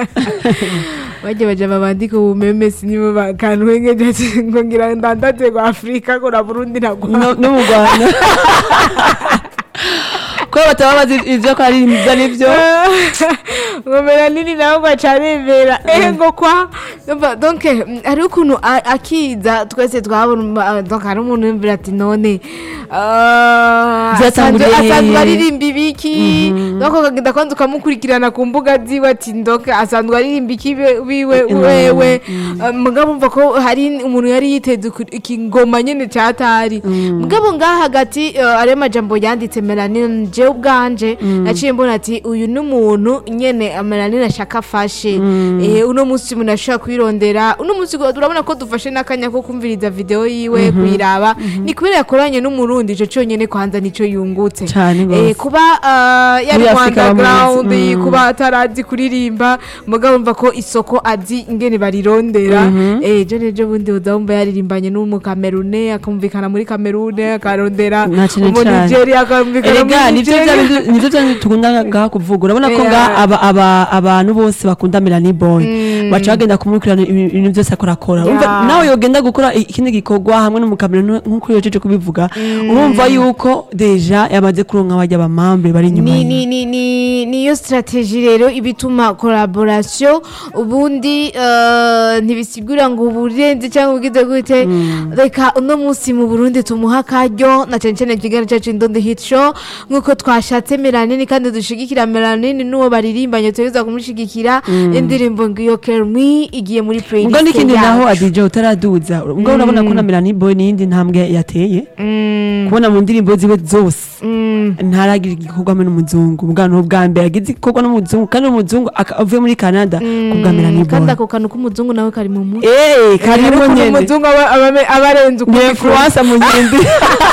bajya baja babandika ubumemesi nibo bakantwengeje ati ngo ngira ndandaze ngo afurika ngo na burundi nagwa no no mu rwanda ko bataba bazi ivyo ko ari ibyo n'ibyo ngo melanini nawe ngo acaremera ehe ngo kwa Umva, donc mm, hariho ukuntu a- akiza twese twabona donc hari umuntu yumvira ati none ah, Vyatanguriye asanzwe- asanzwe hehe? aririmba ibiki donc ukagenda kwanza ukamukurikirana ku mbuga ziwe ati donc asanzwe aririmba iki be- wiwe wewe Ah, mugabo umva ko hari umuntu yari yiteze ku- ikingoma nyene catari mugabo ngaha hagati eh, ariyo majambo yanditse melanine jewe ubwanje naciye mbona ati uyu ni umuntu nyene melanine ashaka afashe Eh, uno munsi umuntu ashobora kwirondera uno munsi go- urabona ko dufashe n'akanya ko kumviriza video yiwe kuyiraba ni kubera yakoranye n'umurundi ico conyene kwanza nico yungutse Cane gose. Eh, kuba ah, yari Muri mu Afrika underground bamuzi. Mm. kuba atarazi kuririmba mugabo mva ko isoko azi ingene barirondera eh je nejo bundi uzamva yaririmbanye n'umukamerune akumvikana muri kamerune akarondera Na cane umu cane. Nigeria akumvikana erega muri nivyo vya Nigeria bintu- nivyo vya bintu tukunda ngaha kuvuga urabona ko Yeah. ngaha aba- aba- abantu bose bakunda melanie boy baca bagenda kumukurikirana ibi- ibintu byose akora akora Urumva Yeah. nawe yogenda gukora ikindi gikorwa hamwe n'umukamera nk'uko yojeje kubivuga urumva yuko deja yamaze kuronka bajya bamambe bari inyuma ni ye. ni ni ni niyo strategy rero ibituma collaboration ubundi eh, ntibisigura ngo uburenze cyangwa ugize gute reka uno munsi mu Burundi tumuha akaryo na cyane cyane ikiganiro cyacu Indondo Hit Show nk'uko twashatse Melanini kandi dushigikira Melanini n'uwo baririmbanye tuza kumushigikira indirimbo ngiyo Care Me igiye muri playlist ubwo n'ikindi yacu. naho adija utaraduza ubwo urabona ko na melanie boy n'iyindi ntambwe yateye Mm, kubona mu ndirimbo ziwe zose mm. ntaragira igikorwa hamwe n'umuzungu ubwa ni ubwa mbere agize igikorwa n'umuzungu kandi umuzungu aka- avuye muri canada kubwa melanie boy kandi ako kantu k'umuzungu nawe kari mu mutwe Eh, karimo Ariko nyene umuzungu aba aba- aba arenze ni ukundi influence mu yindi